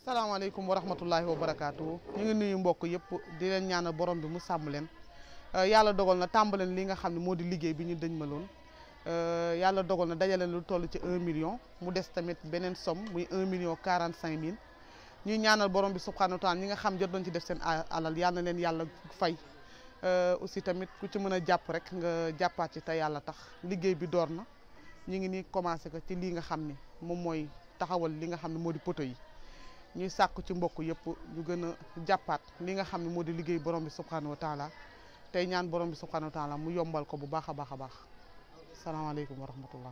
salaamaaleykum wa rahmatullahi wa barakaatu ñu ngi nuyu mbokk yëpp di leen ñaanal borom bi mu sàmm leen yàlla dogal na tàmbaleen li nga xam ne moo di liggéey bi ñu dëñ maloon yàlla dogal na dajaleen lu toll ci un million mu des tamit beneen somme muy un million quarante cinq mille ñuy ñaanal borom bi subhanahu wa taala ñi nga xam jot doon ci def seen alal yal na leen yàlla fay aussi tamit ku ci mën a jàpp rek nga jàppaat ci te yàlla tax liggéey bi door na ñu ngi nii commencé ko ci lii nga xam ne moom mooy taxawal li nga xam ne moo di poto yi ñuy sàkku ci mbokk yëpp ñu gën a jàppaat li nga xam ne moo di liggéey borom bi subhanahu wa taala tey ñaan borom bi subhanahu wa taala mu yombal ko bu baax a baax a baax salaamaaleykum wa rahmatullah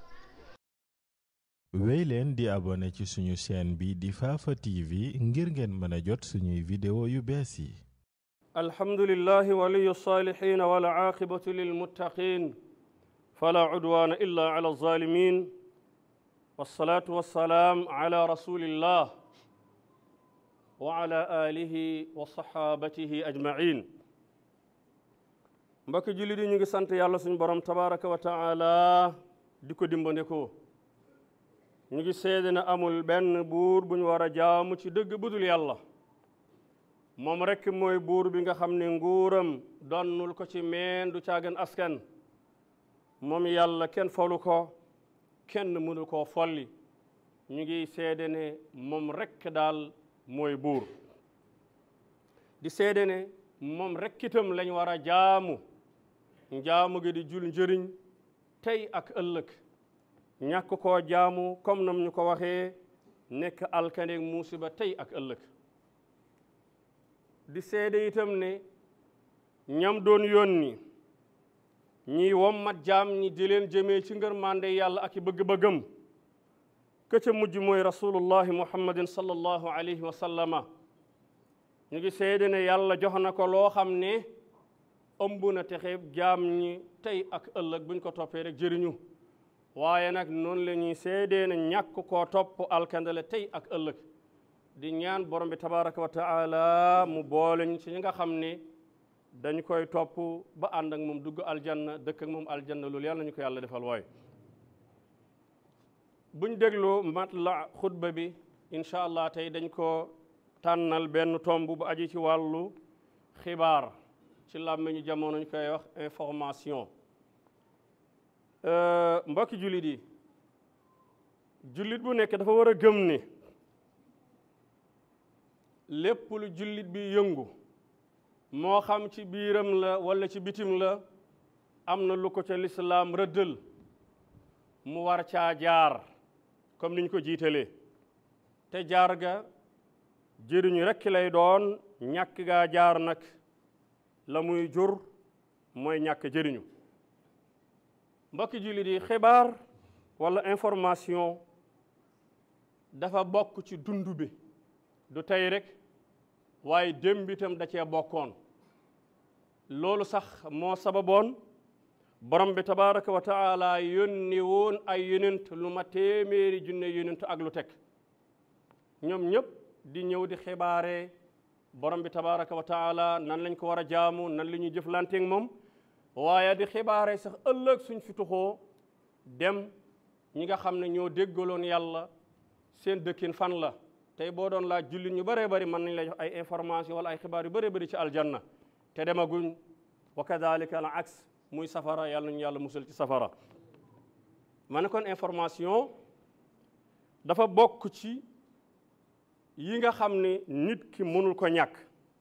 wéy leen di abonné ci suñu chaîne bi di Fafa TV ngir ngeen mën a jot suñuy vidéo yu bees yi alhamdulillahi waliyu salihin wala aqibatu lilmuttaqin fala udwana illa ala alzalimin wassalatu wassalaam ala rasulillah wa ala alihi wa sahabatihi ajmain mbokki jullit yi ñu ngi sant yàlla suñu borom tabaraka wa taala di ko dimbandikoo ñu ngi seede na amul benn buur bu ñu war a jaamu ci dëgg budul yàlla moom rekk mooy buur bi nga xam ne nguuram donnul ko ci meen du caagan askan moom yàlla kenn folu ko kenn mënu koo folli ñu ngi seede ne moom rekk daal mooy buur di seede ne moom rekk itam lañ war a jaamu njaamu gi di jul njëriñ tey ak ëllëg ñàkk koo jaamu comme nam ñu ko waxee nekk alkande musiba tey ak ëllëg di seede itam ne ñam doon yónni ñiy wommat jaam ñi di leen jëmee ci ngërmande yàlla ak i bëgg-bëggam ka ca mujj mooy rasulullahi muhammadin sallallahu alayhi wa sallama ñu ngi seede ne yàlla jox na ko loo xam ne ëmb na texe jaam ñi tey ak ëllëg buñ ko toppee rek jëriñu waaye nag noonu la ñuy seedee ne ñàkk koo topp alkandale tey ak ëllëg di ñaan borom bi tabaraka wa taala mu booleñ ci ñi nga xam ne dañ koy topp ba ànd ak moom dugg aljanna dëkk ak moom aljanna loolu yàlla nañu ko yàlla defal wooy buñ déglu matla xutba bi incha allah tey dañ ko tànnal benn tomb bu aji ci wàllu xibaar ci làmmiñu jamono ñu koy wax information mbokki jullit yi jullit bu nekk dafa war a gëm ni lépp lu jullit bi yëngu moo xam ci biiram la walla ci bitim la am na lu ko ca lislaam rëddal mu war caa jaar comme niñ ko jiitalee te jaar ga jëriñu rekk lay doon ñàkk gaa jaar nag la muy jur mooy ñàkk jëriñu mbokki jullit yi xibaar walla information dafa bokk ci dund bi du tey rek waaye démb itam da cee bokkoon loolu sax moo sababoon borom bi tabaraka wa taala yónni woon ay yonent lu ma téeméeri junne yonent ak lu teg ñoom ñëpp di ñëw di xibaare borom bi tabaraka wa taala nan lañ ko war a jaamu nan la ñuy jëflanteeg moom waaye di xibaare sax ëllëg suñ fi tuxoo dem ñi nga xam ne ñoo déggaloon yàlla seen dëkkin fan la tey boo doon laaj jullit ñu bëree bëri mën nañ la jox ay information wala ay xibaar yu bëree bëri ci aljanna te demaguñ wa kadalika al aks muy safara yàlla nañu yàlla musal ci safara ma ne kon information dafa bokk ci yi nga xam ne nit ki mënul ko ñàkk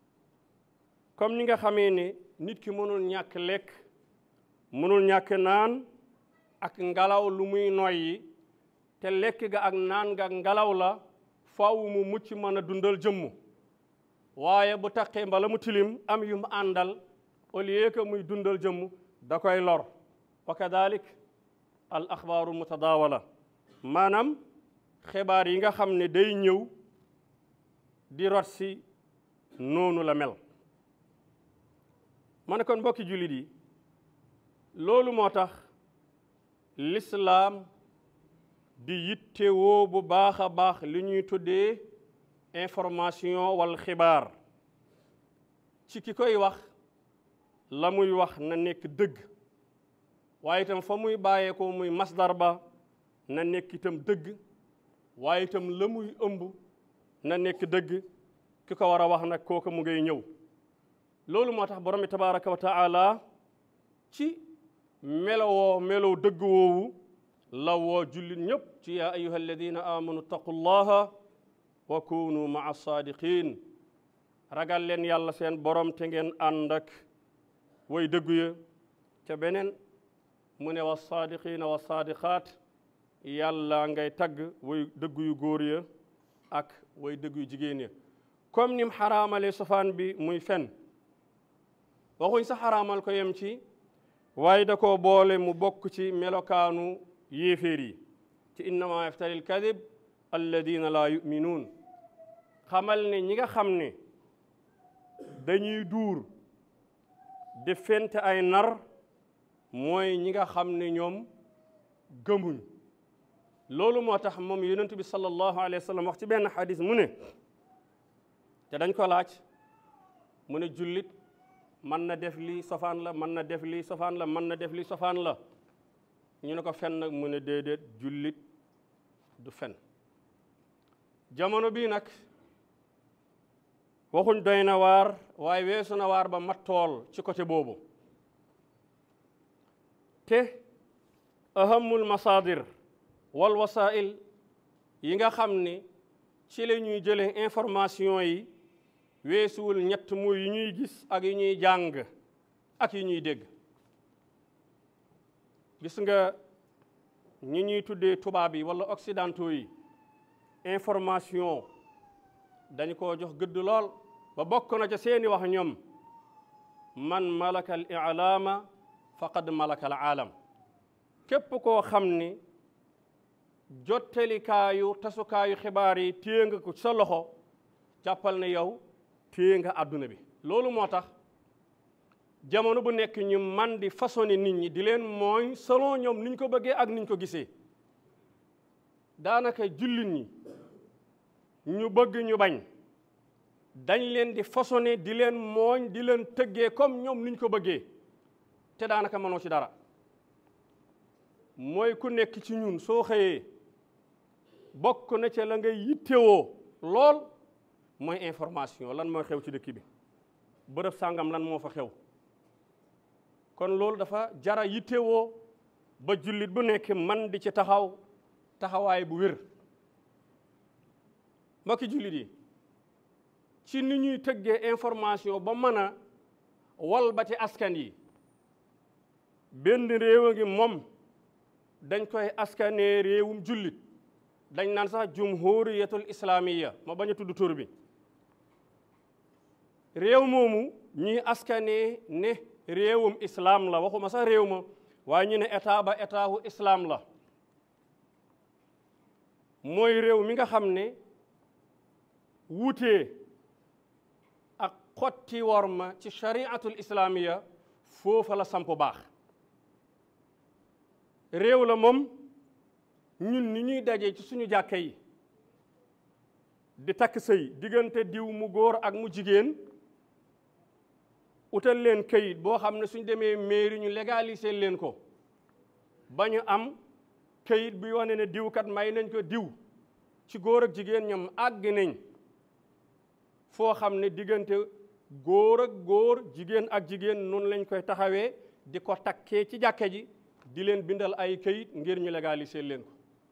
comme ni nga xamee ne nit ki mënul ñàkk lekk mënul ñàkk naan ak ngelaw lu muy noyyi te lekk ga ak naan ga ak ngelaw la faaw mu mucc mën a dundal jëmm waaye bu taqee mbala mu tilim am yu mu àndal au lieu que muy dundal jëmm da koy lor wa kadalik al axbaaru mutadaawala maanaam xibaar yi nga xam ne day ñëw di rot si noonu la mel ma ne kon mbokki jullit yi loolu moo tax lislaam di yittewoo bu baax a baax li ñuy tuddee information wala xibaar ci ki koy wax la muy wax na nekk dëgg waaye itam fa muy bàyyeekoo muy masdar ba na nekk itam dëgg waaye itam la muy ëmb na nekk dëgg ki ko war a wax nag kooku mu ngay ñëw loolu moo tax borom bi tabaraka wa taala ci melowoo melow dëgg woowu la woo jullit ñëpp ci yaa ayuha alladina amanu taqullaha wa kunu maa saadiqin ragal leen yàlla seen borom te ngeen ànd ak way dëggu ya ca beneen mu ne wa saadiqina wa saadiqaat yàlla ngay tagg way dëggu yu góor ya ak way dëggu yu jigéen ya comme nim xaraamale sofaan bi muy fen waxuñ sa xaraamal ko yem ci waaye da koo boole mu bokk ci melokaanu yéeféer yi ci innama yaftari alkadib alladina laa yuminuun xamal ne ñi nga xam ne dañuy duur di fente ay nar mooy ñi nga xam ne ñoom gëmuñ loolu moo tax moom yonent bi sallallahu alayhi wa sallam wax ci benn xadis mu ne te dañ ko laaj mu ne jullit mën na def lii sofaan la mën na def lii sofaan la mën na def lii sofaan la ñu ne ko fen nag mu ne déedéet jullit du fen jamono bii nag waxuñ doy na waar waaye weesu na waar ba mat tool ci côté boobu te ahamul masaadir wal wasail yi nga xam ne ci la ñuy jëlee information yi weesuwul ñett muy yi ñuy gis ak yi ñuy jàng ak yi ñuy dégg gis nga ñi ñuy tuddee tubaab yi wala occidentaux yi information dañu ko jox gëdd lool ba bokk na ca seeni wax ñoom man malaka al ilaama faqad malaka al aalam képp koo xam ni jottelikaayu tasukaayu xibaar yi téye nga ko sa loxo jàppal ne yow téye nga àdduna bi loolu moo tax jamono bu nekk ñu man di façonné nit ñi di leen mooñ selon ñoom niñ ko bëggee ak niñ ko gisee daanaka jullit ñi ñu bëgg ñu bañ dañ leen di façonné di leen mooñ di leen tëggee comme ñoom niñ ko bëggee te daanaka mënoo ci dara mooy ku nekk ci ñun soo xëyee bokk na ca la ngay yittewoo lool mooy information lan mooy xew ci dëkk bi bërëb sàngam lan moo fa xew kon loolu dafa jara yittewoo ba jullit bu nekk man di ci taxaw taxawaay bu wér mbokki jullit yi ci ni ñuy tëggee information ba mën a walbati askan yi benn réew a ngi moom dañ koy askanee réewum jullit dañ naan sax jumhuriyatul islamiya ma bañ a tudd tur bi réew moomu ñuy askanee ne réewum islam la waxuma sax réew ma waaye ñu ne état ba état wu islam la mooy réew mi nga xam ne wuutee ak xotti worma ci shariatul islamiya foofa la samp baax réew la moom ñun ni ñuy dajee ci suñu jàkka yi di takk sëy diggante diw mu góor ak mu jigéen utal leen kayit boo xam ne suñ demee mairie ñu légaliser leen ko ba ñu am kayit bi wane ne diwkat may nañ ko diw ci góor ak jigéen ñoom àgg nañ foo xam ne diggante góor ak góor jigéen ak jigéen noonu lañ koy taxawee di ko takkee ci jàkka ji di leen bindal ay kayit ngir ñu légaliser leen ko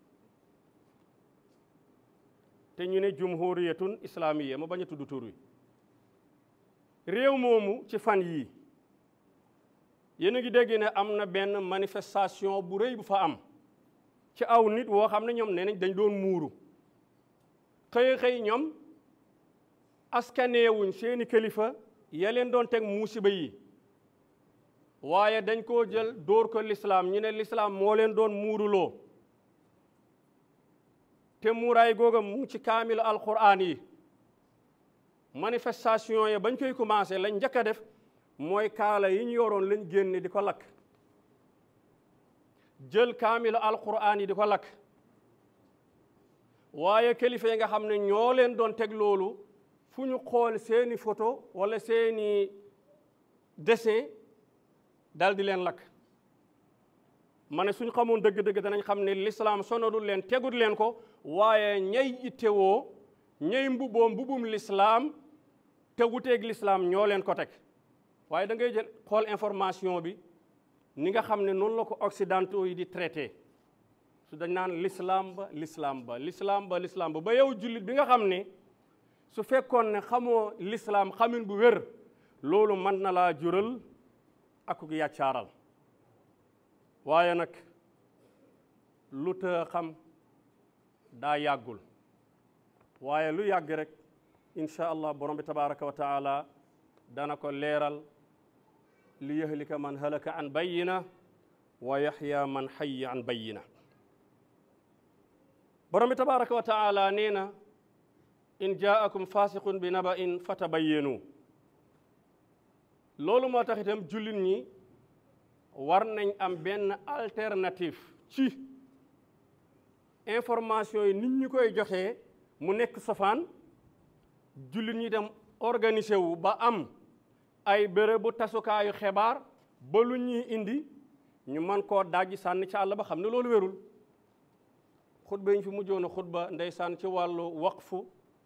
te ñu ne jumhuriyatun islamiyya ma bañ a tudd tur wi réew moomu ci fan yii yéen a ngi dégg ne am na benn manifestation bu rëy bu fa am ci aw nit woo xam ne ñoom nee nañ dañ doon muuru xëy xëy ñoom askaneewuñ seeni kilifa ya leen doon teg muusiba yi waaye dañ koo jël dóor ko lislaam ñu ne lislaam moo leen doon muuruloo te muuraay googa mu ci kaamilu alquran yi manifestation yi bañ koy commencé lañ njëkk a def mooy kaala yi ñu yoroon lañ génne di ko lakk jël kaamilu alquran yi di ko lakk waaye kilifa yi nga xam ne ñoo leen doon teg loolu fu ñu xool seeni photo wala seeni dessin dal di leen lakk ma ne suñ xamoon dëgg-dëgg danañ xam ne lislaam sonadul leen tegul leen ko waaye ñay ittewoo ñey mbubboo mbubum lislaam te wuteeg lislaam ñoo leen ko teg waaye da ngay jël xool information bi ni nga xam ne noonu la ko occidentaux yi di traité su dañ naan l'islam ba l'islam ba l'islam ba l'islam ba ba yow jullit bi nga xam ne su fekkoon ne xamoo l'islam xamin bu wér loolu mën na laa jural akuk yàccaaral waaye nag lu të xam daa yàggul waaye lu yàgg rek incha allah borom bi tabaraka wa taala dana ko leeral li yahlika man halaka an bayina wa yaxya man xayya an bayina borom bi tabaraka wa taala nee na in jaakum fasiqun bi naba in fatabayyanu loolu moo tax itam jullit ñi war nañ am benn alternative ci information yi nit ñi koy joxee mu nekk safaan jullit ñi dem organisé wu ba am ay bërëbu tasukaayu xibaar ba lu ñuy indi ñu mën koo dajji sànni ci àll ba xam ne loolu wérul xutba yi ñu fi mujjoon a xutba ndeysaan ci wàllu waqfu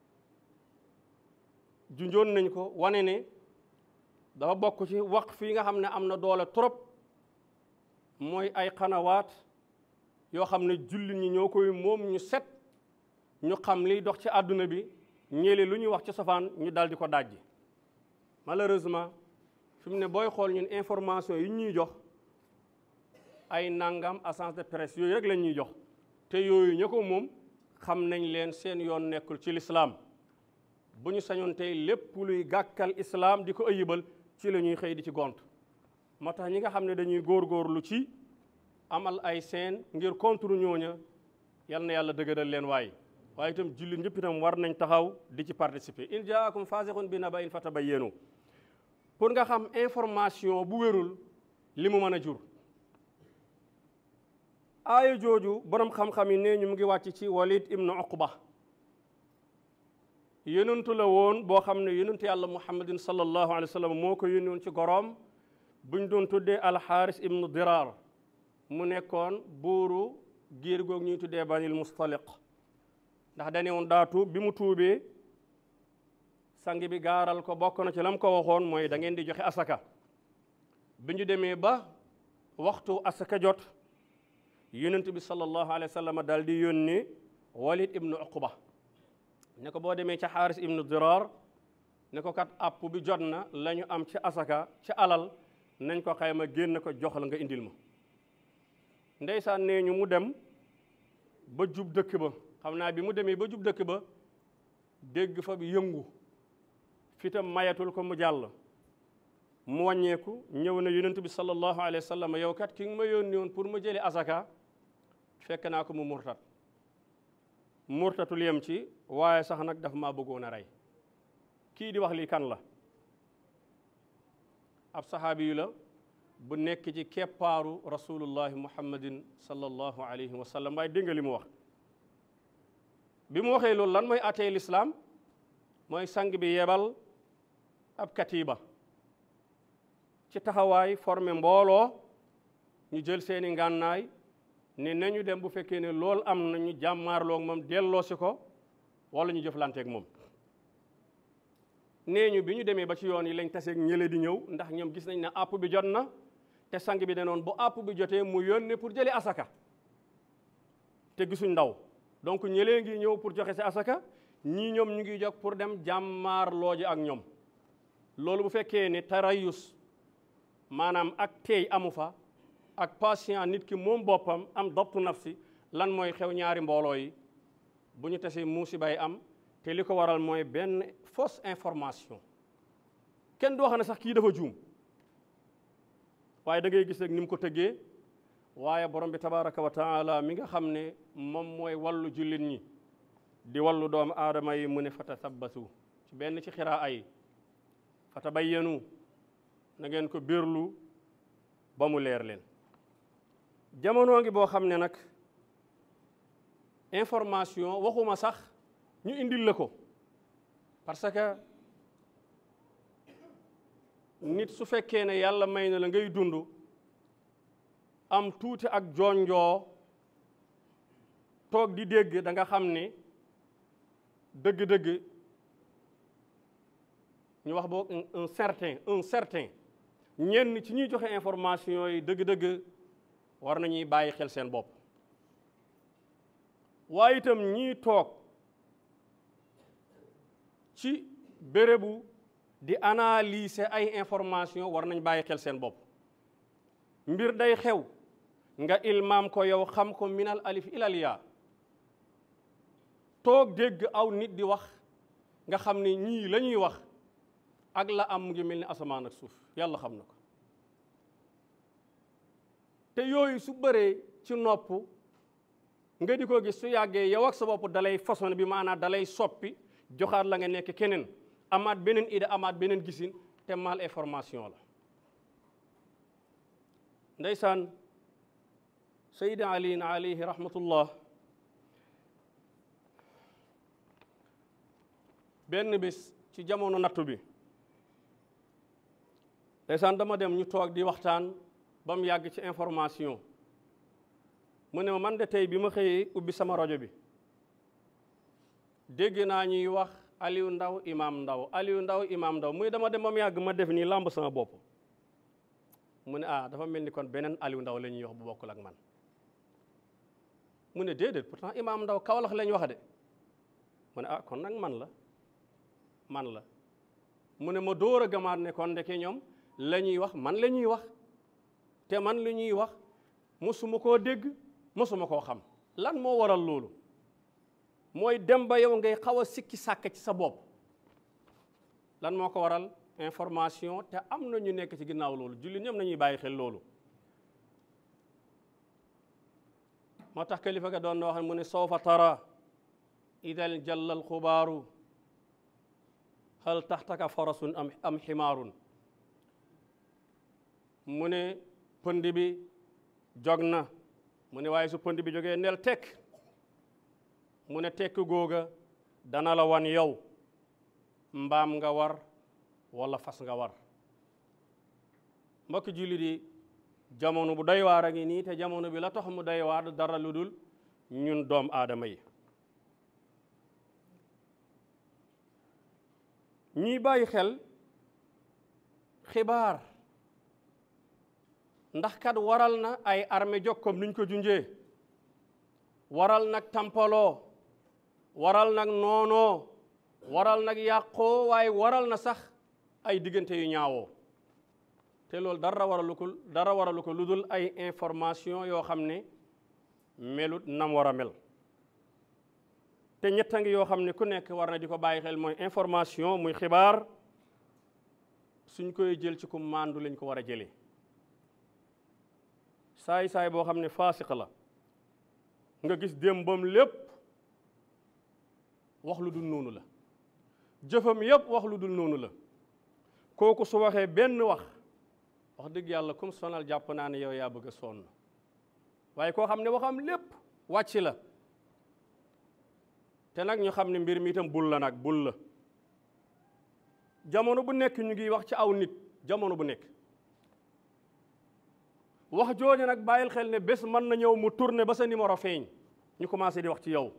junjoon nañ ko wane ne dafa bokk ci waqf yi nga xam ne am na doole trop mooy ay xanawaat yoo xam ne jullit ñi ñoo koy moom ñu set ñu xam liy dox ci àdduna bi ñeele lu ñuy wax ci safaan ñu dal di ko dajji malheureusement fi mu ne booy xool ñun information yi ñuy jox ay nangam agence de presse yooyu rek lañ ñuy jox te yooyu ña ko moom xam nañ leen seen yoon nekkul ci lislaam bu ñu sañoon tey lépp luy gàkkal islaam di ko ëyibal ci la ñuy xëy di ci gont moo tax ñi nga xam ne dañuy góorgóorlu ci amal ay seen ngir contre ñooña yal na yàlla dëgëral leen waaye waaye itam jullit ñëpp itam war nañ taxaw di ci participer in jaakum fasiqun bi naba'in fatabayyanu pour nga xam information bu wérul li mu mën a jur aaya jooju borom xam-xam yi nee ñu mu ngi wàcc ci walid ibnu uqba yonentu la woon boo xam ne yonentu yàlla muhammadin sallallahu alayhi wa sallam moo ko yónni woon ci goroom buñ doon tuddee alxaaris ibnu dirar mu nekkoon buuru giir goog ñuy tuddee banil mustaliq ndax dane woon daa tuub bi mu tuubee sang bi gaaral ko bokk na ci lam ko waxoon mooy da ngeen di joxe asaka bi ñu demee ba waxtu asaka jot yonent bi sallallahu alayhi wa sallam daal di yónni walid ibnu uqba ne ko boo demee ca xaaris ibnu dirar ne ko kat app bi jot na la ñu am ci asaka ci alal nañ ko xayma génn ko jox la nga indil ma ndeysaan nee ñu mu dem ba jub dëkk ba xam naa bi mu demee ba jub dëkk ba dégg fa bi yëngu fitam mayatul ko mu jàll mu wàññeeku ñëw na yonent bi sallallahu alayhi wa sallam yow kat ki nga ma yónni woon pour ma jëlee asaka fekk naa ko mu murtat murtatul yem ci waaye sax nag dafa maa bëggoon a rey kii di wax lii kan la ab saxaabi yu la bu nekk ci keppaaru rasulullahi muhammadin sallallahu alayhi wa sallam waaye dégg nga li mu wax bi mu waxee loolu lan mooy atee lislaam mooy sang bi yebal ab katiba ci taxawaay formé mbooloo ñu jël seeni ngànnaay ne nañu dem bu fekkee ne loolu am na ñu jàmmaarloog moom delloosi ko wala ñu jëflanteeg moom nee ñu bi ñu demee ba ci yoon yi lañ taseeg ñële di ñëw ndax ñoom gis nañ ne àpp bi jot na te sang bi danoon bu àpp bi jotee mu yónnee pour jëlee asaka te gisuñ ndaw donc ñëlee ngi ñëw pour joxe si asaka ñii ñoom ñu ngi jóg pour dem jàmmaarloo ji ak ñoom loolu bu fekkee ne tarayus maanaam ak teey amu fa ak patient nit ki moom boppam am doptu nafsi lan mooy xew ñaari mbooloo yi bu ñu tasee musibaay am te li ko waral mooy benn fausse information kenn du wax ne sax kii dafa juum waaye da ngay gis rek ni mu ko tëggee waaye borom bi tabaraka wa taala mi nga xam ne moom mooy wallu jullit ñi di wallu doomu aadama yi mu ne fata sabbatu ci benn ci xiraa ay fata bayyanu na ngeen ko birlu ba mu leer leen jamono ngi boo xam ne nag information waxuma sax ñu indil la ko parce que nit su fekkee ne yàlla may na la ngay dund am tuuti ak jonjoo toog di dégg da nga xam ne dëgg-dëgg ñu wax boog un certain un certain ñenn ci ñuy joxe information yi dëgg-dëgg war nañuy bàyyi xel seen bopp waaye itam ñii toog ci bérébu di analyser ay information war nañ bàyyi xel seen bopp mbir day xew nga ilmaam ko yow xam ko minal alif ilal yaa toog dégg aw nit di wax nga xam ne ñii la ñuy wax ak la am mu ngi mel ni asamaan ak suuf yàlla xam na ko te yooyu su bëree ci nopp nga di ko gis su yàggee yow ak sa bopp dalay façon bi maanaam dalay soppi joxaat la nga nekk keneen amaat beneen idée amaat beneen gisin te mal information la ndeysaan sayida aliin alayhi rahmatullah benn bis ci jamono nattu bi ndeysaan dama dem ñu toog di waxtaan ba mu yàgg ci information mu ne ma man de tey bi ma xëyee ubbi sama rajo bi dégg naa ñuy wax Aliou Ndaw Imam Ndaw Aliou Ndaw Imam Ndaw muy dama dem ba mu yàgg ma def nii làmb sama bopp mu ne ah dafa mel ni kon beneen Aliou Ndaw la ñuy wax bu bokkul ak man mu ne déedéet pourtant Imam Ndaw Kawlax la ñu wax de mu ne ah kon nag man la man la mu ne ma dóor a gamaat ne kon ndeke ñoom la ñuy wax man la ñuy wax te man li ñuy wax mosuma koo dégg mosuma koo xam lan moo waral loolu mooy dem ba yow ngay xaw a sikki sàkk ci sa bopp lan moo ko waral information te am na ñu nekk ci ginnaaw loolu julli ñoom nañuy bàyyi xel loolu moo tax kilifa ga doon na wax mu ne sawfa tara idal jallal xubaaru hal taxtaka farasun am am ximaarun mu ne pënd bi jog na mu ne waaye su pënd bi jógee neel tekk mu ne tekk googa dana la wan yow mbaam nga war walla fas nga war mbokki jullit yi jamono bu doy waar a ngi nii te jamono bi la tax mu doy waar dara lu dul ñun doom aadama yi ñiy bàyyi xel xibaar ndax kat waral na ay armée jóg comme nuñ ko junjee waral nag tampaloo waral nag noonoo waral nag yàqoo waaye waral na sax ay diggante yu ñaawoo te loolu dara waralu ko dara waralu ko lu dul ay information yoo xam ne melut nam war a mel te ñetta ngi yoo xam ne ku nekk war na di ko bàyyi xel mooy information muy xibaar suñ koy jël ci ku màndu lañ ko war a jëlee saay-saay boo xam ne faasiq la nga gis démbam lépp wax lu dul noonu la jëfam yépp wax lu dul noonu la kooku su waxee benn wax wax dëgg yàlla comme sonal jàpp naa ne yow yaa bëgg a sonn waaye koo xam ne waxam lépp wàcc la te nag ñu xam ne mbir mi itam bul la nag bul la jamono bu nekk ñu ngi wax ci aw nit jamono bu nekk wax jooju nag bàyyil xel ne bés mën na ñëw mu tourné ba sa numéro feeñ ñu commencé di wax ci yow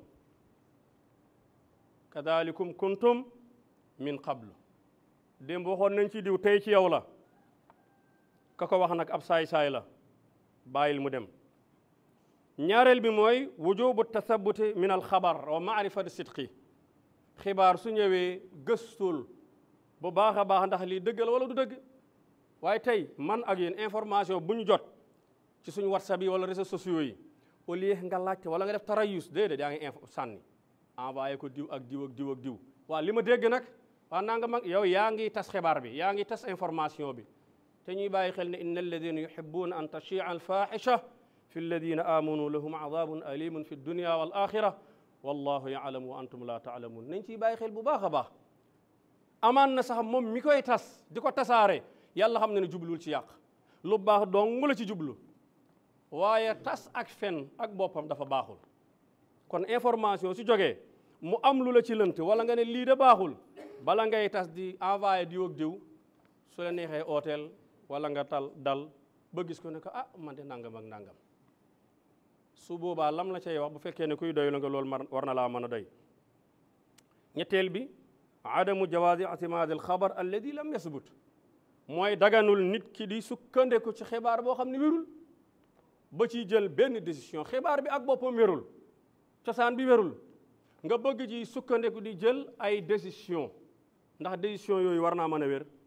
kadalikum kuntum min qablu démb waxoon nañ ci diw tey ci yow la ka ko wax nag ab saay-saay la bàyyil mu dem ñaareel bi mooy wujubu tathabuti min al xabar wa maarifati sidqi xibaar su ñëwee gëstul bu baax a baax ndax lii dëgg la wala du dëgg waaye tey man ak yéen information bu ñu jot ci suñu whatsapp yi wala réseaux sociaux yi au lieu nga laajte wala nga def tarayus déedéet yaa ngi info sànni envoyé ko diw ak diw ak diw ak diw waaw li ma dégg nag waa naa nga mag yow yaa ngi tas xibaar bi yaa ngi tas information bi te ñuy bàyyi xel ne inna alladina yuhibbuna an tachia alfahisha fi alladina amanu lahum adabun alimun fi dunia wal axira wallahu yaalamu wa antum la taalamun nañ ciy bàyyi xel bu baax a baax amaan na sax moom mi koy tas di ko tasaare yàlla xam ne ne jublul ci yàq lu baax dong la ci jublu waaye tas ak fen ak boppam dafa baaxul kon information su jógee mu am lu la ci lënt wala nga ne lii de baaxul bala ngay tas di envoyé diw ak diw su la neexee ooteel wala nga tal dal ba gis ko ne ko ah man de nangam ak nangam su boobaa lam la cay wax bu fekkee ne kuy doy la nga loolu war na laa mën a doy ñetteel bi adamu jawaasi itimaad al xabar alladi lam yasbut mooy daganul nit ki di sukkandiku ci xibaar boo xam ne wérul ba ciy jël benn décision xibaar bi ak boppam wérul cosaan bi wérul nga bëgg ci sukkandiku di jël ay décision ndax décision yooyu war naa mën a wér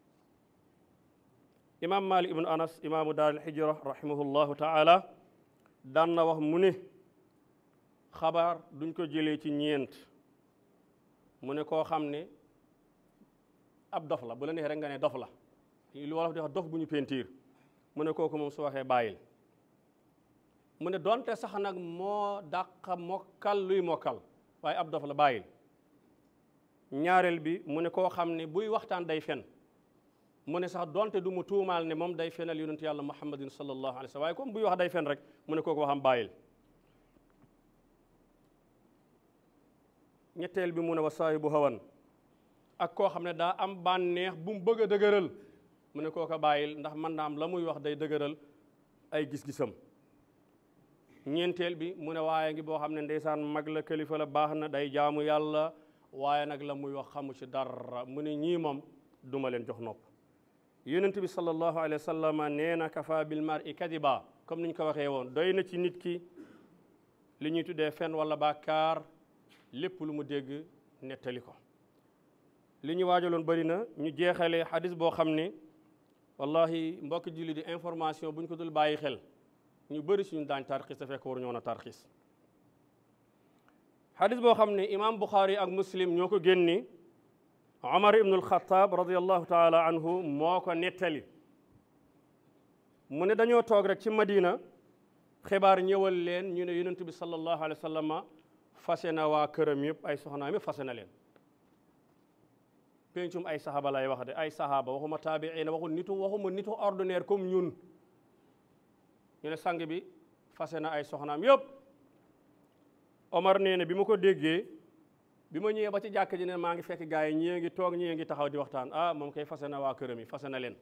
imam malik ibnu anas imaamu daar al hijra rahimahullahu taala daan na wax mu ne xabaar duñ ko jëlee ci ñeent mu ne koo xam ne ab dof la bu la neexee rek nga ne dof la lu wolof di wax dof bu ñu pentiir mu ne kooku moom su waxee bàyyil mu ne donte sax nag moo dàq mokkal luy mokkal waaye ab dof la bàyyil ñaareel bi mu ne koo xam ne buy waxtaan day fen mu ne sax donte du mu tuumaal ne moom day fenal yonent yàlla muhammadin sallallahu alayhi wa sallam waaye comme buy wax day fen rek mu ne kooku waxam bàyyil ñetteel bi mu ne wa saahibu hawan ak koo xam ne daa am bànneex bu mu bëgg a dëgëral mu ne kooka bàyyil ndax man naa am la muy wax day dëgëral ay gis-gisam ñeenteel bi mu ne waaye ngi boo xam ne ndeysaan mag la kilifa la baax na day jaamu yàlla waaye nag la muy wax xamu ci dara mu ne ñii moom duma leen jox nopp yonent bi sallallahu alayhi wa sallam nee na kafa bil mar'i kadiba comme ni ñu ko waxee woon doy na ci nit ki li ñuy tuddee fen wala bàkkaar lépp lu mu dégg nettali ko li ñu waajaloon bëri na ñu jeexalee xadis boo xam ne wallahi mbokk julli di information bu ñu ko dul bàyyi xel ñu bëri suñu daañ tarxis te fekk waru ñoo na tarxis xadis boo xam ne imam Bukhari ak muslim ñoo ko génni Omar ibnul Xataab radiallahu taala anhu moo ko nettali mu ne dañoo toog rek ci Madina xibaar ñëwal leen ñu ne yonent bi sallallahu alayhi wa sallam fase na waa këram yëpp ay soxnaam yëpp fase na leen pencum ay saxaaba lay wax de ay saxaaba waxuma taabiina waxu nitu waxuma nitu ordinaire comme ñun ñu ne sang bi fase na ay soxnaam yëpp Omar nee na bi ma ko déggee bi ma ñëwee ba ci jàkk ji ne maa ngi fekk gars yi ñii ngi toog ñii ngi taxaw di waxtaan ah moom kay fase na waa këram yi fase na leen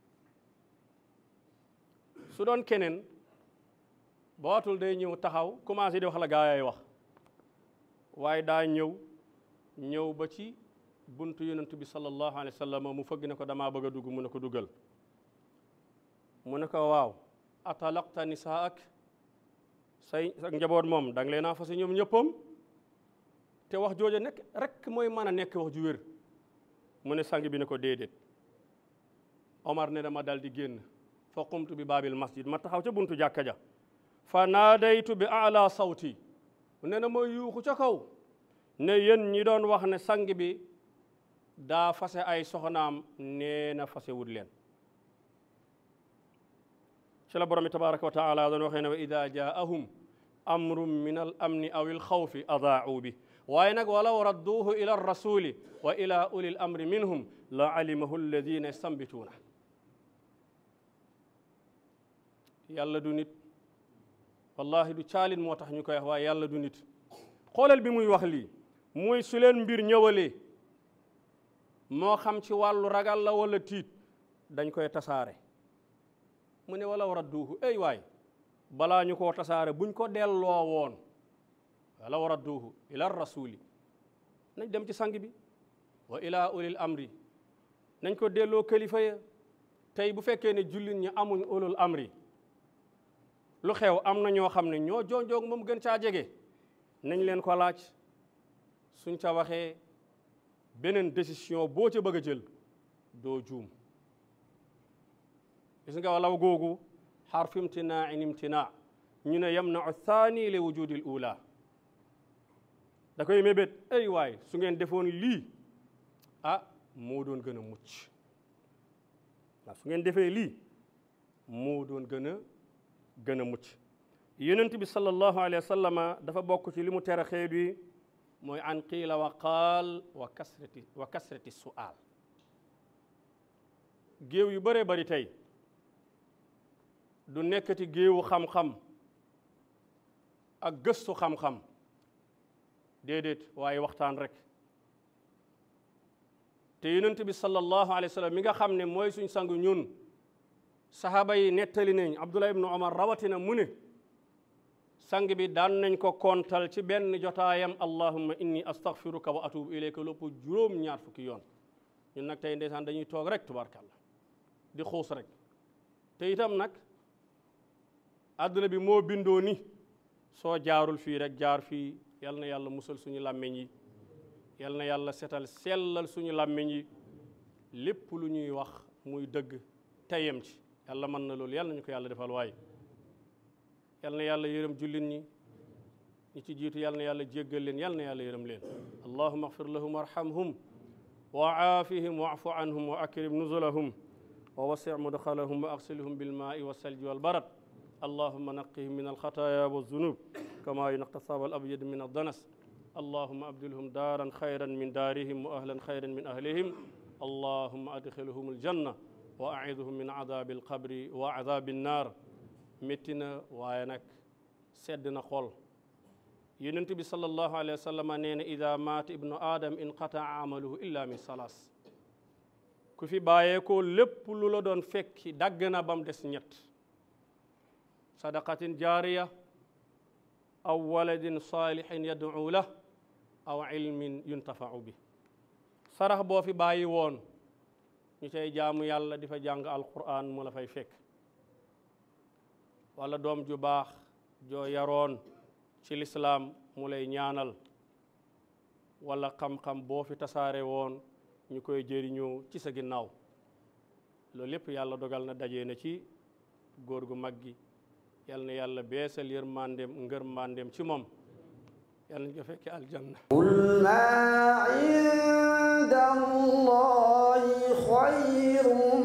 su doon keneen bootul day ñëw taxaw commencé di wax la gaa yaay wax waaye daa ñëw ñëw ba ci buntu yonent bi sallallahu alayhi wa sallam mu fëgg ne ko damaa bëgg a dugg mu ne ko duggal mu ne ko waaw atalaqta nisaak say sa njaboot moom da nga leen a fase ñoom ñëppam te wax jooja nekk rek mooy mën a nekk wax ju wér mu ne sang bi ne ko déedéet Omar ne dama dal di génn fa qumtu bi baabil masjid ma taxaw ca buntu jàkka ja fa naadaytu bi ala sawti ne na ma yuuxu ca kaw ne yéen ñi doon wax ne sang bi daa fase ay soxnaam nee na fase wut leen ci la borom bi tabaraka wa taala doon waxee ne wa ida jaahum amrun min al amni aw il xawfi adaau bi waaye nag walaw radduuhu ila rasuli wa ila uli l amri minhum la alimahu alladina yastambituuna yàlla du nit wallahi du caalin moo tax ñu koy wax waaye yàlla du nit xoolal bi muy wax lii muy su leen mbir ñëwalee moo xam ci wàllu ragal la wala tiit dañ koy tasaare mu ne walaw radduuhu ey waay balaa ñu koo tasaare buñ ko delloo woon walaw radduuhu ila rasuli nañ dem ci sang bi wa ila ulil amri nañ ko delloo kilifa ya tey bu fekkee ne jullit ñi amuñ ulul amri lu xew am na ñoo xam ne ñoo jonjoog moom gën caa jege nañ leen ko laaj suñ ca waxee beneen décision boo ca bëgg a jël doo juum gis nga walaw googu xarfu imtinaain imtinaa ñu ne yamnau thani li wujudi l ula da koy mébét ay waay su ngeen defoon lii ah moo doon gën a mucc waaw su ngeen defee lii moo doon gën a gën a mucc yonent bi sallallahu alayhi wa sallama dafa bokk ci li mu tere xeet wi mooy an qiila wa qaal wa kasrati wa kasrati su'aal géew yu bëree bari tey du nekkati géewu xam-xam ak gëstu xam-xam déedéet waaye waxtaan rek te yonent bi sallallahu alayhi wa sallam mi nga xam ne mooy suñ sang ñun saxaaba yi nettali nañ abdullah ibnu omar rawatina mu ne sang bi daan nañ ko kontal ci benn jotaayam allahumma inni astaghfiruka wa atubu ilayka lépp juróom ñaar fukki yoon ñun nag tey ndeysaan dañuy toog rek tubarkalla di xuus rek te itam nag àdduna bi moo bindoo ni soo jaarul fii rek jaar fii yal na yàlla musal suñu làmmiñ yi yal na yàlla setal sellal suñu làmmiñ yi lépp lu ñuy wax muy dëgg teyem ci yàlla mën na loolu yal nañu ko yàlla defal waaye yal na yàlla yërëm jullit ñi ñi ci jiitu yal na yàlla jéggal leen yal na yàlla yërëm leen allahuma axfir lahum warhamhum wa aafihim waafu anhum wa akrim nuzulahum wa wasi mudxalahum wa axsilhum bilmaai walsalji walbarad allahuma naqihim min alxataaya walzunub kama yunqa thawb alabyad min aldanas allahuma abdilhum daaran xayran min daarihim wa ahlan xayran min ahlihim allahuma adxilhum aljanna wa aidhum min adabi alqabri wa adabi annar métti na waaye nag sedd na xol yonent bi sallallahu alayhi wa sallam nee na ida maata ibnu adam inqataa amaluhu illa min salaas ku fi bàyyeekoo lépp lu la doon fekki dagg na bam des ñett sadaqatin jaariya aw waladin salihin yad'u lah aw ilmin yuntafau bi sarax boo fi bàyyi woon ñu cay jaamu yàlla di fa jàng alquran mu la fay fekk wala doom ju baax joo yaroon ci lislaam mu lay ñaanal wala xam-xam boo fi tasaare woon ñu koy jëriñoo ci sa ginnaaw loolu lépp yàlla dogal na dajee na ci góor gu mag gi yal na yàlla beesal yërmandeem ngër mandeem ci moom yàlla ñu ko fekke aljanna قل ما عند الله خير